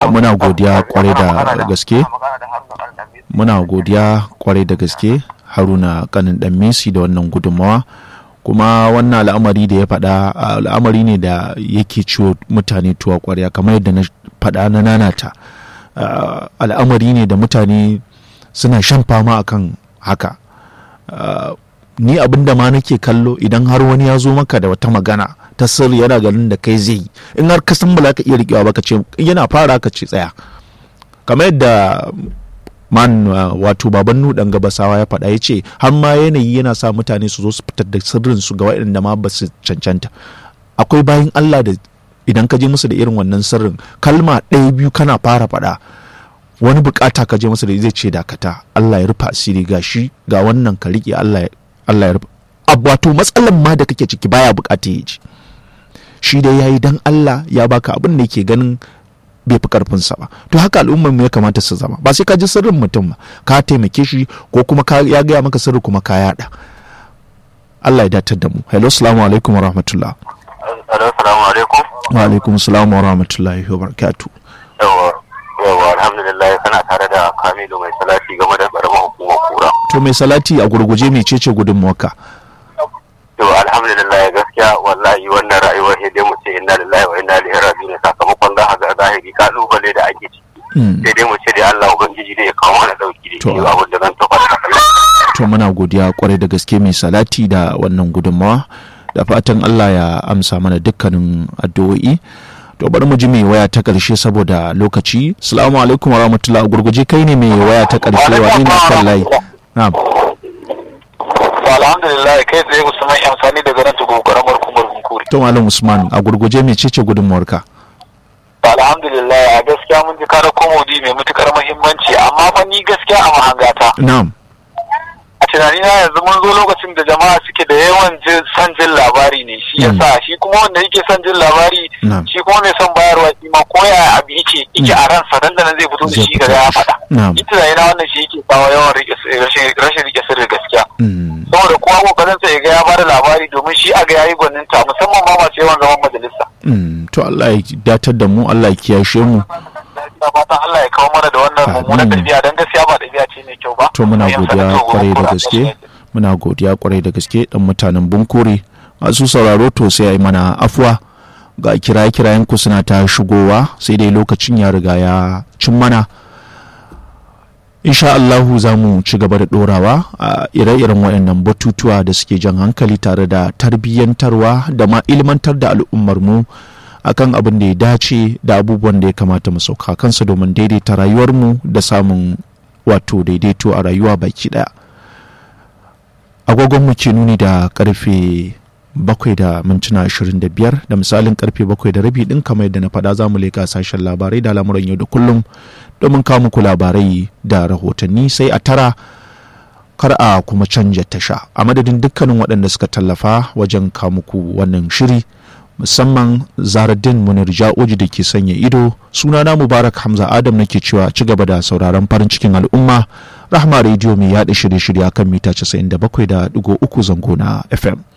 muna godiya kwarai da gaske muna godiya kwarai da gaske haruna kanin dan messi da wannan gudunmawa kuma wannan al'amari da ya faɗa al'amari ne da yake ciwo mutane tuwa kwarya kamar yadda na faɗa na nanata al'amari ne da mutane suna shan fama akan haka ni abin da ma nake kallo idan har wani ya zo maka da wata magana ta sirri yana ganin da kai zai in har ka san ba za ka iya riƙewa ba ka ce yana fara ka ce tsaya kamar yadda man wato baban nudan gabasawa ya faɗa ya ce har ma yanayi yana sa mutane su zo su fitar da sirrin su ga waɗanda ma ba su cancanta akwai bayan Allah da idan ka je musu da irin wannan sirrin kalma ɗaya biyu kana fara faɗa wani bukata ka je musu da zai ce dakata Allah ya rufa asiri ga shi ga wannan ka riƙe Allah Allah ya rufa wato matsalan ma da kake ciki baya bukata ya ji shi dai yayi dan Allah ya baka abin da yake ganin bai fi karfinsa ba to haka al'ummar mu ya kamata su zama ba sai ka ji sirrin mutum ba ka taimake shi ko kuma ka ya gaya maka sirri kuma ka yada Allah ya datar da mu hello assalamu alaikum wa rahmatullah assalamu alaikum wa alaikum assalam wa rahmatullahi wa barakatuh yawa yawa alhamdulillah kana tare da Kamilu mai salati game da karamar hukumar kura to mai salati a gurguje mai cece gudunmuwarka to alhamdulillah gaskiya wallahi wannan rayuwar sai dai mu ce inna lillahi wa inna ilaihi raji'un sakamakon za ga zahiri kalubale da ake ciki sai dai mu ce dai Allah ubangiji da ya kawo mana dauki da shi abin da zan tabbata to muna godiya kwarai da gaske mai salati da wannan gudunmawa da fatan Allah ya amsa mana dukkanin addu'o'i to bari mu ji mai waya ta karshe saboda lokaci assalamu alaikum wa rahmatullahi gurguje kai ne mai waya ta karshe wa ina kan layi na'am alhamdulillah kai tsaye usman amfani daga nan tugu karamar kumar kunkuri to malam usman a gurguje mai cece gudunmuwarka alhamdulillah a gaskiya mun ji kara komodi mai matukar muhimmanci amma fa ni gaskiya a mahangata na'am a tunani na yanzu mun zo lokacin da jama'a suke da yawan son jin labari ne shi yasa shi kuma wanda yake son jin labari shi kuma mai son bayarwa shi ma ko ya abu yake yake a ransa dan da nan zai fito da shi ga ya faɗa ni tunani na wannan shi yake kawo yawan rashin rike sirri gaskiya saboda kowa kokarin sa ya ga ya bada labari domin shi a ga yayi gwaninta musamman ma masu yawan zaman majalisa to Allah ya datar da mu Allah ya kiyashe mu fatan Allah ya kawo mana da wannan mummunan ɗabi'a dan gaskiya ba ɗabi'a ce mai kyau ba to muna godiya kwarai da gaske muna godiya kwarai da gaske dan mutanen bunkure masu sauraro to sai ai mana afuwa ga kiraye kirayen ku suna ta shigowa sai dai lokacin ya riga ya cin mana insha Allahu za mu ci gaba da ɗorawa a ire-iren waɗannan batutuwa da suke jan hankali tare da tarbiyyantarwa da ma ilmantar da al'ummar mu akan abin da ya dace da abubuwan da ya kamata mu sauka kansa domin daidaita rayuwarmu da samun wato daidaito a rayuwa baki ɗaya agogon mu ke nuni da karfe bakwai da mintuna ashirin da biyar da misalin karfe bakwai da rabi ɗin kamar yadda na faɗa za mu leƙa sashen labarai da lamuran yau da kullum domin kawo muku labarai da rahotanni sai a tara kar a kuma canja tasha a madadin dukkanin waɗanda suka tallafa wajen kawo muku wannan shiri musamman zaradin munir ja'oji da ke sanya ido sunana mubarak hamza adam nake cewa ci gaba da sauraron farin cikin al'umma rahma rediyo mai yaɗa shirye-shirye kan mita 97.3 zango na fm